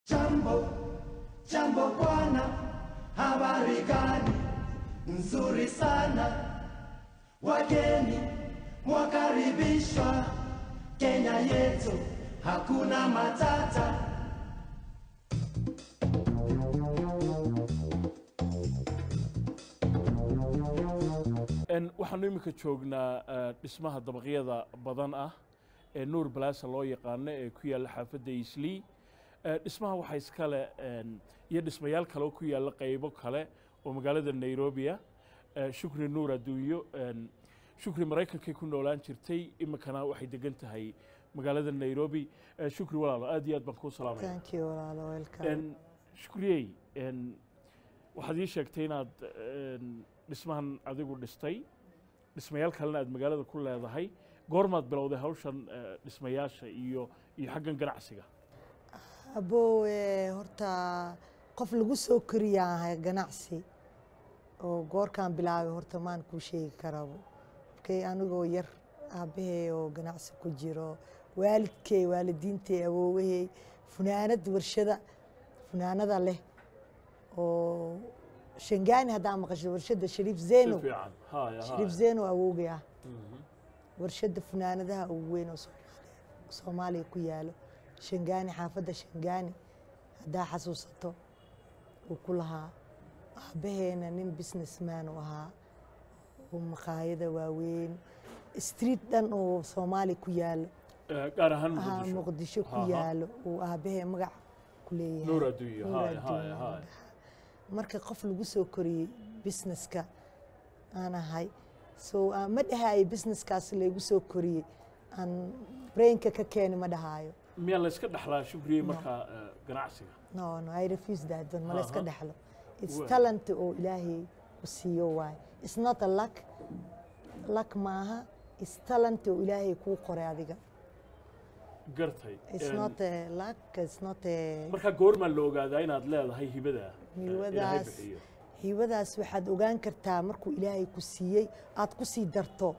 Jambo, jambo bwana, habari gani? Nzuri sana, wageni mwakaribishwa Kenya yetu, hakuna matata. En waxaanu iminka joognaa eh, dhismaha dabaqyada badan ah ee nuur balaasa loo yaqaano ee ku yaalla xaafadda islii Eh, dhismaha waxaa iskale en, iyo dhismayaal kale oo ku yaalla qaybo kale oo magaalada nairobia Eh, shukri nuur adduunyo en, shukri maraykankay ku noolaan jirtay iminkana waxay degan tahay magaalada nairobi Eh, shukri walaalo aad iyo aad baan kuu salaamaya Thank you, walaalo, welcome. En, shukriyey en, waxaad ii sheegtay inaad en, dhismahan adigu dhistay dhismayaal kalena aad magaalada ku leedahay goormaad bilowday hawshan eh, dhismayaasha iyo iyo xaggan ganacsiga Abow, eh, horta qof lagu soo koriyaan ahay ganacsi oo goorkaan bilaabay horta maan kuu sheegi karabo markay anigoo yar aabbahay oo ganacsi ku jiro waalidkay waalidiintay awoowahey funaanad warshada funaanada leh oo shangaani haddaa maqasho warshada shariif si zeno fiican haya shariif haya zeno awowgay ah Mhm. warshada funaanadaha ugu weyn oo Soomaaliya Soomaaliya ku yaalo Shangaani xaafadda Shangaani haddaa xasuusato uu ku lahaa aabaheena nin businessman u ahaa oo maqaayada waaweyn street dhan oo Soomaali ku yaalo Eh, gaar ahaan ah, muqdisho muqdisho ku Aha. yaalo uu aabahee magac ku leeyahay nuur adduunyo Nuur haya haya Adduunyo haya dhaha. marka qof lagu soo koriyey businesska aan ahay so aan ma dhahayo businesskaas laygu soo koriyey aan brainka ka keeni ma dhahaayo miyaa la iska dhexlaa shukriyey markaa eh, ganacsiga no no i refuse that don ma la iska Aha. dhexlo it's Well. talent oo ilaahay ku siiyo waay it's not a luck luck maaha it's talent oo ilaahay kuu qoray adiga gartay it's En, not a luck it's not a markaa goormaa la ogaadaa inaad leedahay hibada eh, ilaahay hiwadaas bixiyo hiwadaas waxaad ogaan kartaa markuu ilaahay ku siiyey aad ku sii darto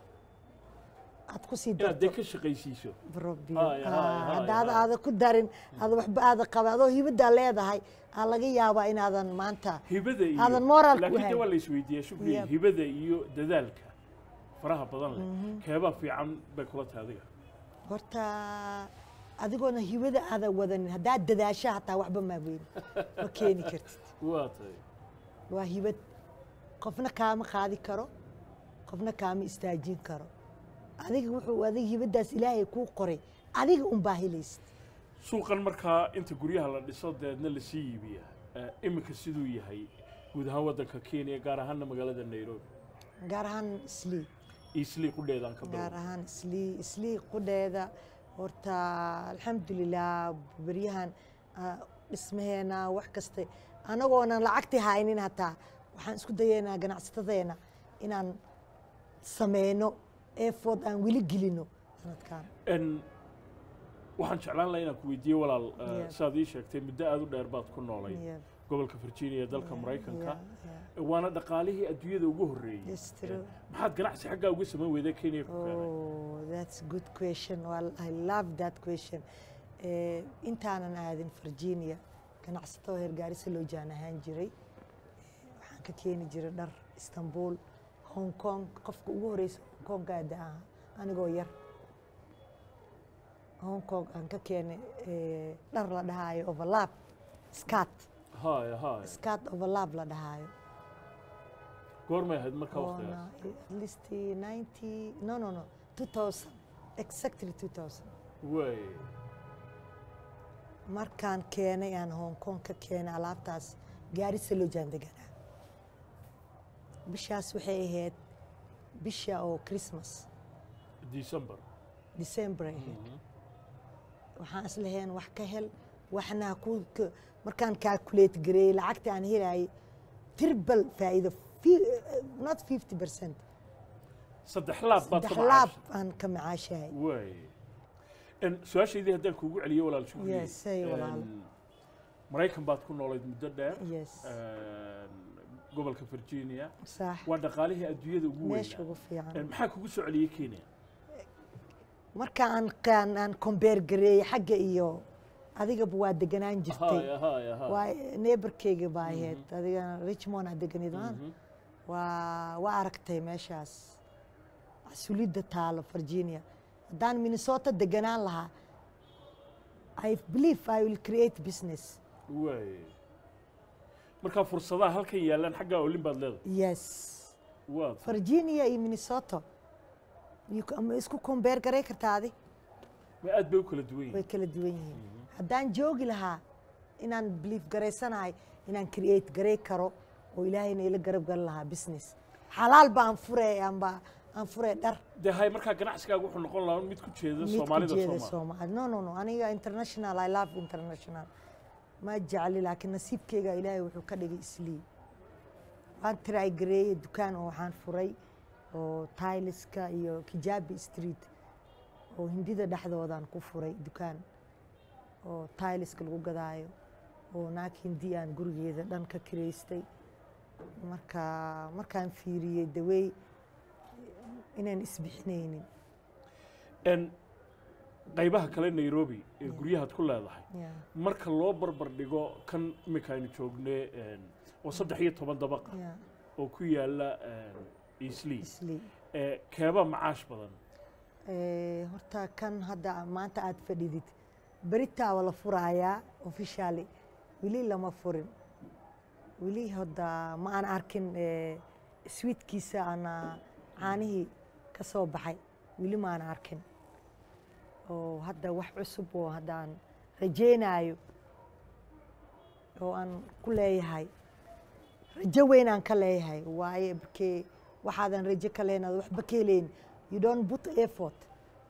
aad ku sii inaad dee darto ka shaqaysiiso rabbi Haya, haya, Ah, haya, haddaad haya. aada ku darin aada waxba aada qaba adoo hibadaa leedahay aa laga yaabaa inaadan maanta hibada iyo Aadan moral ku laakiin de hayn. waa la isweydiiyaa shukriye Yep. hibada iyo dadaalka faraha badan leh keebaa fiican bay kula tahay adiga horta adigoona hibada aada wadanin haddaad dadaasha hataa waxba maa weyn ma keeni kartid waa tahay waa hibad qofna kaama qaadi karo qofna kaama istaajin karo adiga wuxuu adiga hibadaas ilaahay kuu qoray adiga unbaa helaysid suuqan markaa inta guryaha la dhiso deedna lasii iibiya eh, iminka siduu yahay guud ahaan waddanka kenya gaar ahaanna magaalada nairobi gaar ahaan islii islii qudheedaan ka gaar bilow ahaan islii islii qudheeda horta alxamdulilah beryahan ah, dhismaheena wax kaste anagoonan lacagti haynin hataa waxaan isku dayaynaa ganacsatadeena inaan sameyno effort aan weli gelino sanadkan En, waxaan jeclaan lahaa inaan ku weydiiye walaal eh, Yeah. sidaad ii sheegtay muddo aada u dheer baad ku noolay Yeah, gobolka virginia ee dalka maraykanka yeah, yeah. waana dhaqaalihii adduunyada ugu horreeyey Yes, true. maxaad ganacsi xaggaa uga samayn weyday kenya ku keenay Oh, that's good question. Well, I love that question. Eh, intaanan aadin Virginia, ganacsato heer gaarisa loo jaan ahaan jiray. Eh, Waxaan ka keeni jiray dhar Istanbul, Hong Kong. Qofka ugu horeysa Hong Kong aada aha anigoo yar. Hong Kong aan ka keenay eh, dhar la dhahaayo overlap, skirt, haya haya skirt overlap la dhahaayo. goormay ahayd markaa On waqtigaas uh, at least 90, no, no, no, 2000, exactly 2000. way markaan keenay aan hong kong ka keenay alaabtaas gaarisa loo jaan deganaa bishaas waxay ahayd bisha oo christmas december december ay ahayd waxaan islaheen wax ka hel waxna ku ka- markaan calculate gareeyey lacagta aan helayay tirbal faa'iido fi- not 50 percent saddex laab baad ka saddex laab macaashay aan ka macaashahay way En, su-aashaydii haddaan kuugu celiyo walaal shukriye Yes, say walaal. En, maraykan baad ku noolayd muddo dheer yes En, gobolka virginia sax waa dhaqaalihii adduunyada ugu meesha weynaa ugu fiican En, maxaa kugu soo celiyey kenya marka aan aan aan combeer gareeyey xagga iyo adigaba waa deganaan jirtay Ahay, ahay, ahay. waa neighborkeyga baa ahayd adigana richmond aad deganid maan Mhm. waa waa aragtay meeshaas sulidda taalo virginia haddaan minnesota deganaan lahaa i believe i will create business waay markaa fursadaha halkan yaalaan xaggaa olin baad leedahay yes waa virginia iyo minnesota you ca- ma isku kombeer garay kartaa adi ma aad bay u kala duwan way yihiin kala duwan yihiin haddaan joogi lahaa inaan belief garaysanahay inaan create garay karo oo ilaahayna ila garab gali lahaa business xalaal baan fure amba aan fure dhar dee hay markaa ganacsigaaga wuxuu noqon lahaa mid ku jeeda mid ku soomaalida jeeda soomaali Soomaali. no no no aniga international i love international ma jecli laakiin nasiibkeyga ilaahay wuxuu ka dhigay islii waan try gareeye dukaan oo waxaan furay oo tailiska iyo kijabi street oo hindida dhexdoodaan ku furay dukaan oo tailiska lagu gadaayo oo naag hindi aan gurigeeda dhan ka kireystay marka markaan fiiriyey dawey inaan isbixinaynin En qaybaha kale nairobi ee guryahaad ku leedahay Yeah. marka loo barbar dhigo kan iminka aynu joogne en, oo saddex iyo toban dabaqa Yeah. oo ku yaala easli Islii. keeba macaash badan Eh, horta kan hadda maanta aad fadhidid beritaa waa la furayaa officially weli lama furin weli hadda ma aan arkin eh, sweetkiisa ana caanihii ka soo baxay weli ma aan arkin oo hadda wax cusub oo haddaan rajaynayo oo aan ku leeyahay rajo weyn aan ka leeyahay waaye bakee waxaadan rajo ka leenaad waxba ka heleyn you don't put effort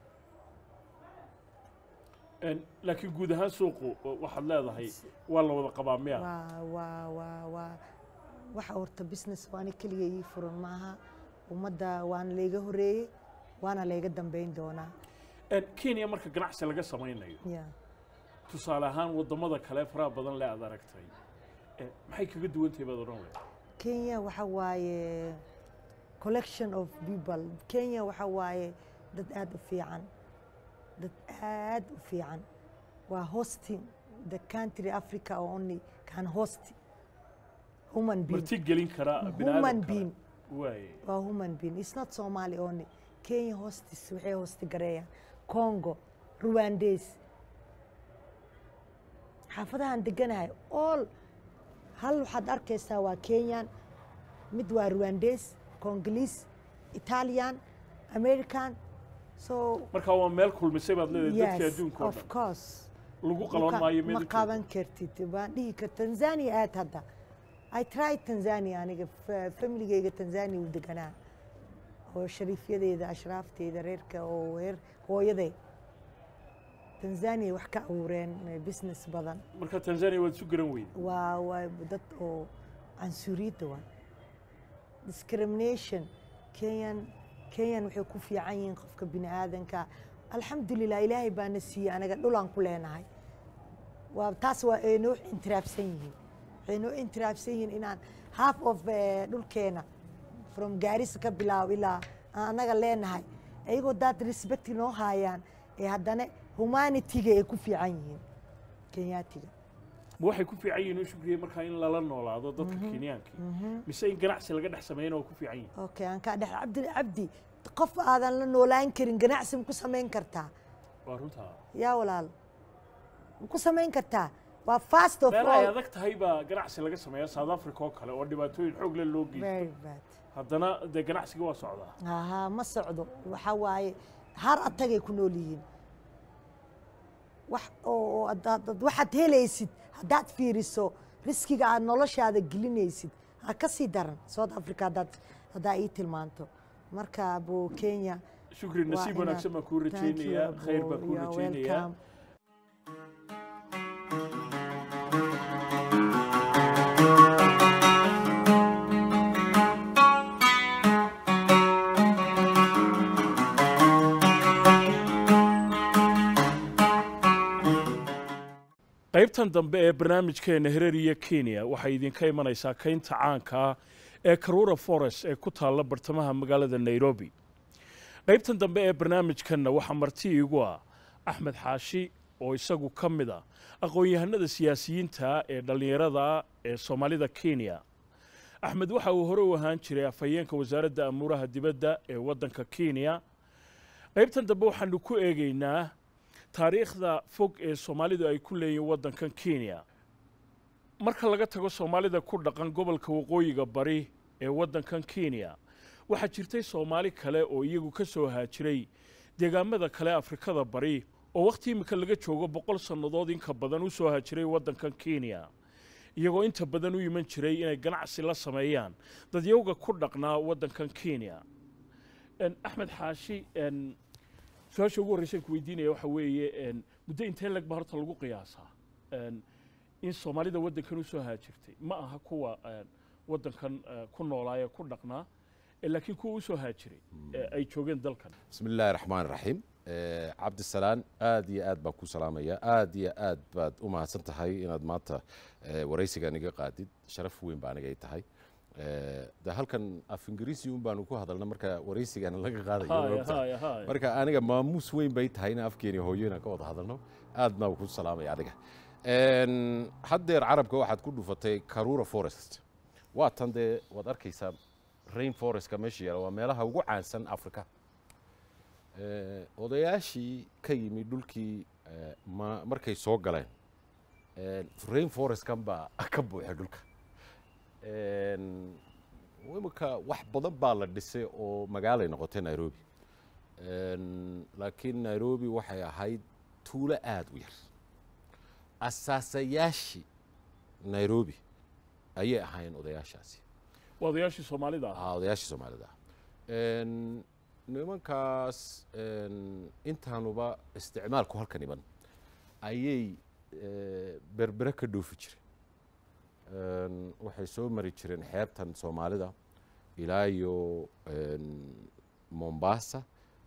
En, laakiin guud ahaan suuqu o- waxaad leedahay waa la wada qabaa miya waa waa waa waa waxa horta business waana keliga ii furan maaha ummadda waana layga horeeyey waana layga dambeyn doonaa En, kenya marka ganacsi laga samaynayo ya tusaale ahaan waddamada kale faraha badan le aad aragtay eh, maxay kaga duwan tahay baad odhan lahayd kenya waxa waaye collection of people kenya waxa waaye dad aad u fiican dad aad u fiican waa hosting the country africa only can host human being marti gelin kara human bini'aadam kale being waaye waa human being it's not somali only kenya hostis waxay hosti gareeyaan congo rwandes xaafadahan deganahay all hal waxaad arkaysaa waa kenyan mid waa rwandes congolese italian american so marka waa meel kulmisay baad leedahay dadka yes adduunka oo of dhan course lagu qaban ma maayo ma meel qaban kartid waan dhihi kar tanzania aad hadda i tried tanzania aniga fa- familigeyga tanzania u deganaa oo shariifyadeeda ashraafteeda reerka oo reer hooyaday tanzania wax ka abuureen eh, business badan marka tanzania waad isu garan weyda waa waa dad oo cansuuriyadda waa discrimination kenyan kenyan waxay ku fiican yihiin qofka bini aadanka alxamdulilah ilaahay baana siiyey anaga dhulaan ku leenahay waa taas waa ay noo intiraabsan yihiin waxay noo intiraabsan yihiin inaan half of eh, dhulkeena from gaarisa ka bilaabo ilaa aan anaga leenahay ayagoo daad respect noo haayaan ee haddana humanitiga ay ku fiican yihiin kenyaatiga ma waxay ku fiican yihiin u shukriye markaa in lala noolaado dadka kenyaanka mise in ganacsi laga dhex sameeyana waa ku fiican yihiin okay aan kaa dhex cabdi cabdi qof aadan la noolaan karin ganacsi ma ku samayn kartaa waa runtaa yaa walaal ma ku samayn kartaa waa fast of meel ay all adag tahay baa ganacsi laga sameeya south africa oo kale oo dhibaatooyin xoog leh loo geysto very bad haddana dee ganacsiga waa socdaa aha ma socdo waxa waaye har atagay ku nool yihiin wax oo oo haddaad- dad waxaad helaysid haddaad fiiriso riskiga aad noloshaada gelinaysid ha ka sii daran south africa haddaad haddaa ii tilmaanto marka abo kenya shukri waa nasiib inaad- wanaagsan baan kuu Thank you, rajaynayaa khayr baan abo. kuu You are rajaynayaa welcome. qaybtan dambe ee barnaamijkeena hereriya kenya waxay idinka imanaysaa kaynta caanka ah ee karura forest ee ku taalla bartamaha magaalada nairobi qaybtan dambe ee barnaamijkanna waxaa marti iigu ah axmed xaashi oo isagu ka mid ah aqoon-yahanada siyaasiyiinta ee dhallinyarada ee soomaalida kenya axmed waxa uu hore u ahaan jiray afhayeenka wasaaradda amuuraha dibadda ee waddanka kenya qaybtan dambe waxaanu ku eegaynaa taariikhda fog ee soomaalidu ay ku leeyihin waddankan kenya marka laga tago soomaalida ku dhaqan gobolka waqooyiga bari ee waddankan kenya waxaa jirtay soomaali kale oo iyagu ka soo haajiray deegaamada kale afrikada bari oo wakhti imika laga joogo boqol sannadood inka badan u soo haajiray waddankan kenya iyagoo inta badan u iman jiray inay ganacsi la sameeyaan dadyowga ku dhaqnaa waddankan kenya axmed xaashi su-aasha ugu horreysan ku weydiinaya waxa weeye muddo intee leg ba horta lagu qiyaasaa in soomaalida waddankan u soo haajirtay ma aha kuwa waddankan ku noolaayee ku dhaqnaa laakiin kuwa u soo haajiray ay joogeen dalkan bismi illaahi raxmaan raxiim cabdisalaan aad iyo aad baan ku salaamaya aad iyo aad baad u mahadsan tahay inaad maanta waraysigan iga qaadid sharaf weyn baa aniga ay tahay de halkan af ingiriisi un baanu ku hadalna marka waraysigan laga qaadayo marka aniga maamuus weyn bay tahay in afkeeni hooyo inaan ka wada hadalno aad baan ku salaamaya adiga haddeer carabka waxaad ku dhufatay karura forest waa tan dee waad arkaysaa rain forestka meesha yaala waa meelaha ugu caansan africa odayaashii ka yimi dhulkii markay soo galeen rain forestkan baa ka buuxay dhulka imika wax badan baa la dhisay oo magaalay noqotay nairobi laakiin nairobi waxay ahayd tuulo aada u yar asaasayaashii nairobi ayay ahaayeen odayaashaasi waa odayaashii soomaalida ah odayaashii soomaalida ah nimankaas intaanuba isticmaalku halkan iman ayay berbere ka dhoofi jireen waxay soo mari jireen xeebtan soomaalida ilaa iyo mombasa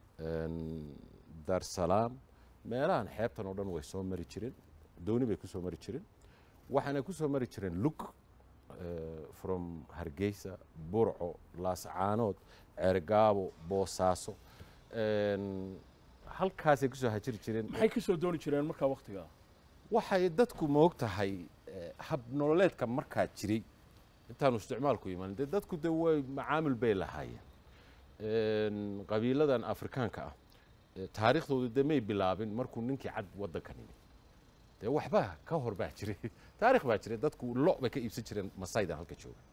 darsalaam meelahan xeebtan oo dhan way soo mari jireen dooni bay ku soo mari jireen waxaana ku soo mari jireen lug from hargeysa burco laascaanood ceergaabo boosaaso halkaasay ku soo hajiri jireen maxay ka soo dooni jireen markaa waktigaa waxay dadku moog tahay hab nololeedka markaa jiray intaanu isticmaalku iman dee dadku de way macaamil bay lahaayeen qabiiladan afrikaanka ah taariikhdoodu de may bilaabin markuu ninkii cad waddanka nimi dee waxba ka hor baa jiray taarikh baa jiray dadku lo bay ka iibsan jireen masaydan halka jooga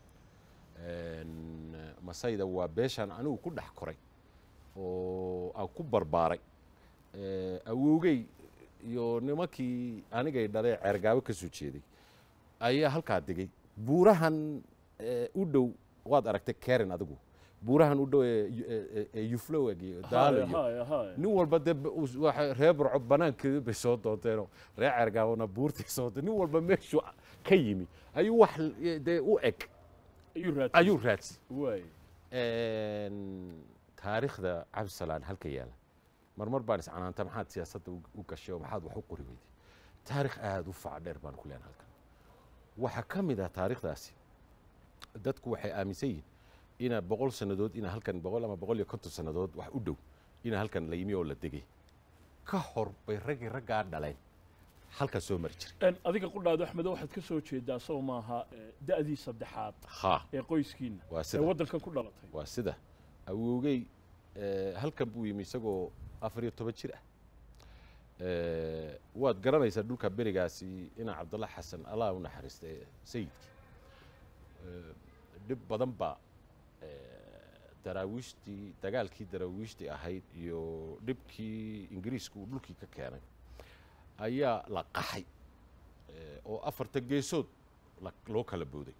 masayda waa beeshaan anigu ku dhex koray oo aan ku barbaaray awowgey iyo nimankii anigay dhalee ceergaabo ka soo jeeday ayaa halkaa degay buurahan u dhow waad aragtay karen adigu buurahan u dhow ee yuflowag iyo daalo iyo nin walba dee reer burco banaankeedu bay soo doonteenoo reer ceergaabona buurtay soo doonteen nin walba meeshuu ka yimi ayuu wax dee u eg ayuu raadsi taariikhda cabdisalaan halka yaala marmar baan iscanaanta maxaad siyaasadda u gashay oo maxaad wax u qori weyday taarikh aada u faca dheer baan ku leenahay halkan waxaa ka mid ah taarikhdaasi dadku waxay aaminsan yihiin ina boqol sannadood ina halkan boqol ama boqol iyo konton sannadood wax u dhow ina halkan la yimi oo la degay ka hor bay raggii raggaa dhaleen halkan soo mari jiray adiga qudhaado axmedo waxaad ka soo jeedaa soo maaha da'dii saddexaad ha ee qoyskiina waa ee sida waddankan ku dhalatay waa sida awowgey halkan buu yimi isagoo afar iyo toban jir ah waad garanaysaa dhulka berigaasi ina cabdalla xasan allah u naxariista ee sayidkii dhib badan baa daraawiishtii dagaalkii daraawiishtii ahayd iyo dhibkii ingiriisku uu dhulkii ka keenay ayaa la qaxay oo afarta geesood loo kala booday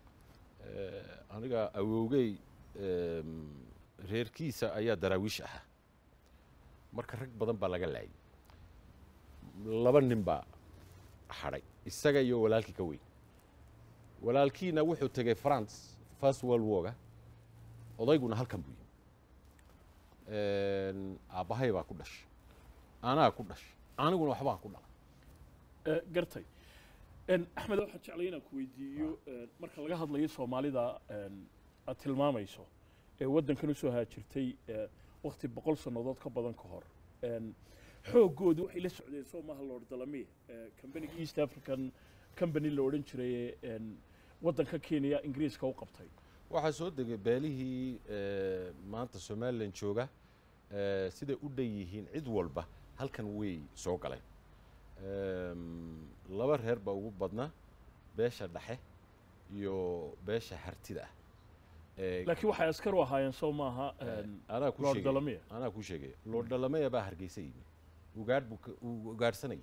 aniga awowgey reerkiisa ayaa daraawiish ahaa marka rag badan baa laga laayay laba nin baa hadhay isaga iyo walaalkii ka weyn walaalkiina wuxuu tegey france first world warga odayguna halkan buu yimi aabbahay baa ku dhashay anaa ku dhashay aniguna waxbaan ku dhalay gartay axmed waxaan jeclay inaan ku weydiiyo marka laga hadlayo soomaalida aad tilmaamayso ee waddankan usoo haajirtay wakti boqol sannadood ka badan ka hor xoogoodu waxay la socdeen soo maaha lord dalamiya companiga east african company la odhan jiray ee waddanka kenya ingiriiska u qabtay waxaa soo degay beelihii eh, maanta somalilan jooga eh, siday u dhan yihiin cid walba halkan way soo galeen Em, laba reer baa ugu badnaa beesha dhexe iyo beesha hartida ah Eh, laakiin waxay askar u ahaayeen soo maaha eh, anaa ku lord sheegaya dalamiya anaa ku sheegaya lord dhalamaya baa hargeysa yimi ugaadh buu ka- uu ugaadhsanayay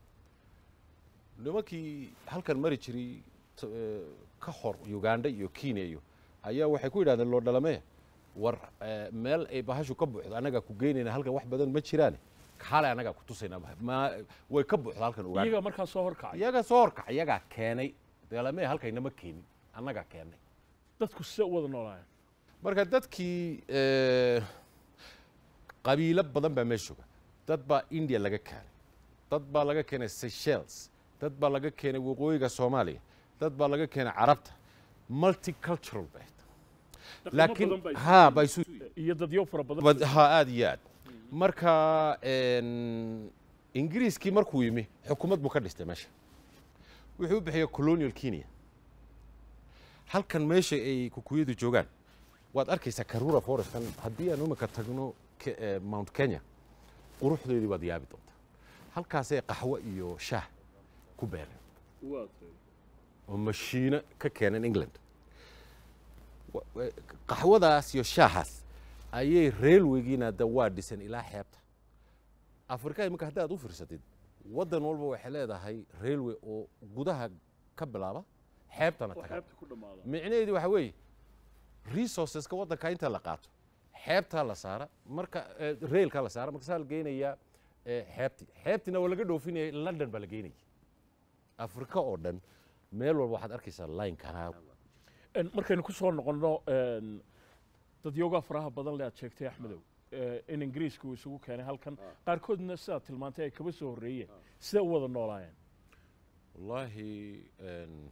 nimankii halkan mari jiray t- eh, ka hor uganda iyo kenya iyo ayaa waxay ku yidhahdeen lord dhalamaya war eh, meel ay bahashu ka buuxdo annagaa ku geynayna halkan wax badan ma jiraane xalay annagaa ku tusaynaa ma way ka buuxdo halkan uganda iyaga markaa soo horkacay iyaga soo horkac iyagaa keenay dhalamaya halkaynama keenin annagaa keennay dadku sida u wada noolaayeen marka dadkii eh, qabiilo badan baa meesha jooga dad baa india laga keenay dad baa laga keenay seychelles dad baa laga keenay waqooyiga soomaaliya dad baa laga keenay carabta multicultural bay Dhaqamo laakiin badan baa isu ha yimid. baa isu iyo dadyo fara badan bad- ha aad iyo aad marka en, ingiriiskii markuu yimi xukuumad buu ka dhistay meesha wuxuu u bixiyey colonial kenya halkan meesha ay kukuyadu joogaan waad arkaysaa karura forestan haddii aan imika tagno Ke- eh, mount kenya quruxdeedii waad yaabi doontaa halkaasay qaxwo iyo shaah ku beereen Waa tahay. oo mashiino ka keeneen england Wa- wa- qaxwadaas iyo shaahaas ayay railwaygiina da waa dhisan ilaa xeebta afrika iminka haddaad u fiirsatid waddan walba waxay leedahay railway oo gudaha ka bilaaba xeebtana oo taga xeebta ku dhammaada micnaheedu waxa weeye resourceska waddanka inta la qaato xeebtaa la saara marka eh, railkaa la saara markaasaa la geynayaa eh, xeebtii xeebtiina waa laga dhoofinaya london baa la geynaya afrika oo dhan meel walba waxaad arkaysaa linekana En markaynu ku soo noqonno en, dadyoogaa faraha badan le aad sheegtay axmedow eh, in ingiriiska uu isugu keenay halkan qaarkoodna sidaad tilmaantay ay kaba soo horreeyeen sidee u wada noolaayeen wallaahi en,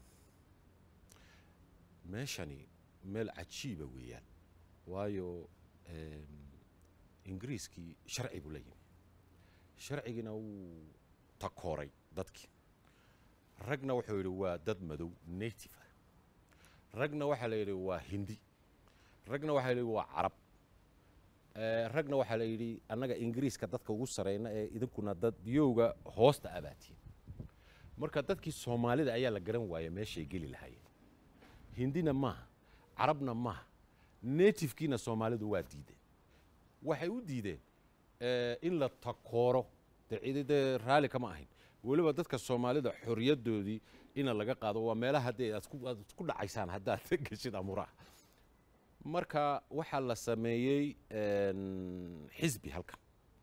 meeshani meel cajiiba weeyaan waayo em, ingiriiskii sharci buu la yimi sharcigiina wuu takooray dadkii ragna wuxuu yidhi waa dad madow native ah ragna waxaa la yidhi waa hindi ragna waxaa la yidhi waa carab Eh, ragna waxaa la yidhi annaga ingiriiska dadka ugu sareyna ee idinkuna dad biyowga hoosta abaatiin marka dadkii soomaalida ayaa la garan waaya meeshay geli lahaayeen hindina maaha carabna maaha natifkiina soomaalidu waa diideen waxay u diideen eh, in la takooro dee cidi dee raalli kama ahayn weliba dadka soomaalida xoriyaddoodii ina laga qaado waa meelaha haddee aad ku- aad isku dhacaysaan haddaad geshid amuraha marka waxaa la sameeyey en, xisbi halkan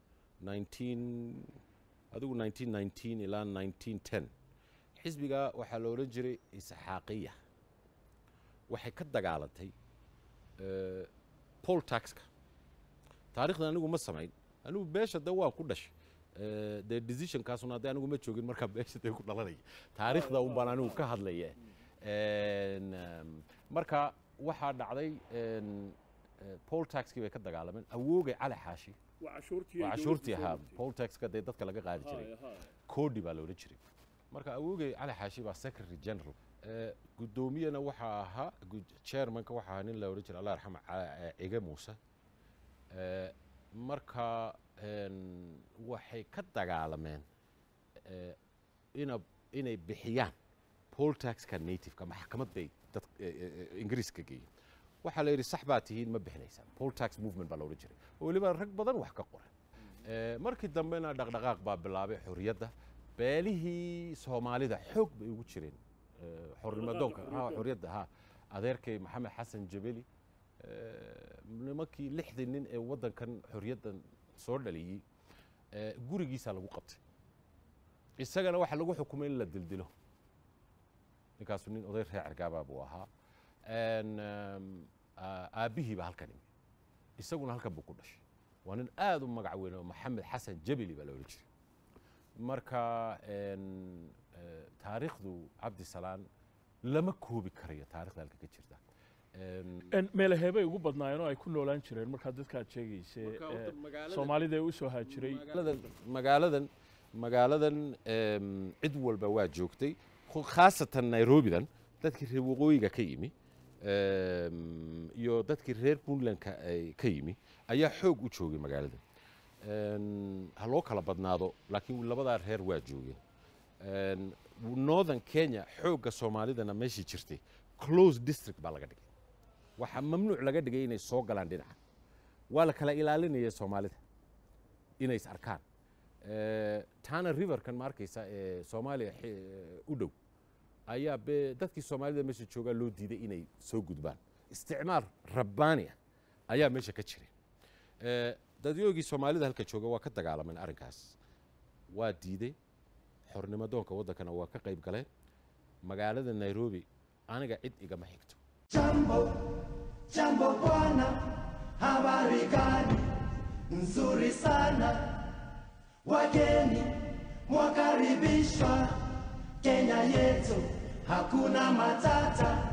19 adigu 1919 ilaa 1910 xisbiga waxaa la odhan jiray isxaaqiya waxay ka dagaalantay eh, poll taxka taarikhdan anigu ma samayn anigu beesha de waa ku dhashay Eh, dee decisionkaasuna haddii anigu ma joogin markaa beesha dee ku dhalanaya taariikhda un baan anigu ka hadlaya En, em, marka waxaa dhacday en, eh, poll taxkii bay ka dagaalameen awoogay cali xaashi waa cashuurtii waa cashuurtii ahaa poll taxka dee dadka laga qaadi jiray koodhi baa loola jiray marka awoogay cali xaashi baa secretary general Eh, guddoomiyana waxaa ahaa gud- chairmanka waxaa ahaa nin la odhan jiray allah yarxama Ca- eh, cige muuse Eh, marka en, waxay ka dagaalameen eh, ina inay bixiyaan poll taxka nativeka maxkamad bay dad eh, eh, eh, ingiriiska geeyeen waxaa la yidhi sax baa tihiin ma bixinaysaan poll tax movement baa la odhan jiray oo weliba rag badan wax ka qoran Eh, markii dambena dhaqdhaqaaq baa bilaabay xorriyadda beelihii soomaalida xoog bay ugu jireen Eh, xornimadoonka ha xorriyadda ha adeerkay maxamed xasan jabeli eh, nimankii lixdii nin ee waddankan xorriyaddan soo dhaliyey eh, gurigiisaa lagu qabtay isagana waxaa lagu xukumay in la dildilo ninkaasu nin oday reer cergaabaa buu ahaa En, em, aa- aabbihii baa halkan imi isaguna halkan buu ku dhashay waa nin aad u magac weyn oo maxamed xasan jabeli baa la odhan jiray marka en, eh, taariikhdu cabdisalaan lama koobi karayo taarikhda halka ka jirta Een, En meelaheebay ugu badnaayeen oo ay ku noolaan jireen markaa dadka aad sheegaysa Marka horta ee, magaalada- soomaalida ee u soo haajiray magaaladan magaaladan magaaladan em, cid walba waa joogtay khu- khaasatan nairobidan dadkii reer waqooyiga ka yimi em, iyo dadkii reer puntlandka ay ka yimi ayaa xoog u joogay magaaladan En, ha loo kala badnaado laakiin labadaa reer waa joogeen En, northern kenya xoogga soomaalidana meeshii jirtay close district baa laga dhigay waxaa mamnuuc laga dhigay inay soo galaan dhinaca waa la kala ilaalinaya soomaalida inay is arkaan Eh, tana riverkan ma arkaysa ee soomaaliya xi- u dhow ayaa be dadkii soomaalida meesha joogaa loo diiday inay soo gudbaan isticmaal rabbaani ah ayaa meesha ka jiray Eh, dadyoogii soomaalida halka jooga waa ka dagaalameen arrinkaas waa diiday xornimo doonka waddankana waa ka qayb galeen magaalada nairobi aniga cid igama xigto Jambo, jambo bwana, habari gani? Nzuri sana, wageni mwakaribishwa Kenya yetu, hakuna matata.